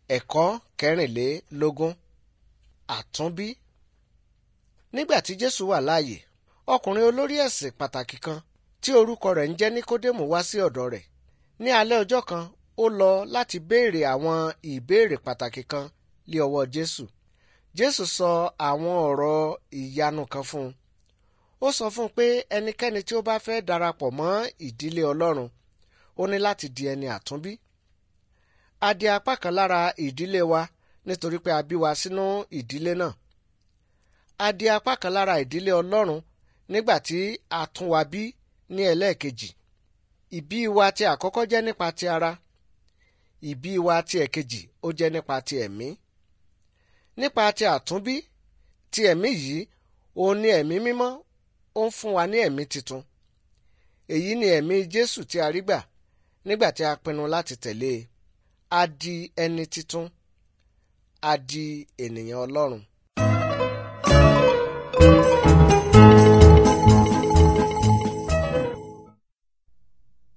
ẹ̀kọ́ kẹrìnlélógún àtúnbí. nígbà tí jésù wà láàyè ọkùnrin olórí ẹ̀sìn pàtàkì kan tí orúkọ rẹ̀ ń jẹ́ níkódémù wá sí ọ̀dọ̀ rẹ̀ ní alẹ́ ọjọ́ kan ó lọ láti béèrè àwọn ìbéèrè pàtàkì kan lé ọwọ́ jésù jésù sọ àwọn ọ̀rọ̀ ìyanu kan fún un ó sọ fún un pé ẹnikẹ́ni tí ó bá fẹ́ darapọ̀ mọ́ ìdílé ọlọ́run ó ní láti di ẹni àtúnbí a di apá kan lára ìdílé wa nítorí pé a bí wa sínú ìdílé náà a di apá kan lára ìdílé ọlọ́run nígbà tí a tún wa bí ní ẹlẹ́ẹ̀kejì ìbí wa ti àkọ́kọ́ jẹ́ nípa ti ara ìbí wa ti ẹ̀kejì ó jẹ́ nípa ti ẹ̀mí nípa ti àtúnbí ti ẹ̀mí yìí òun ni ẹ̀mí mímọ́ ó ń fún wa ní ẹ̀mí titun èyí ni ẹ̀mí Jésù tí a rí gbà nígbà tí a pinnu láti tẹ̀lé e a di ẹni titun a di ènìyàn Ọlọ́run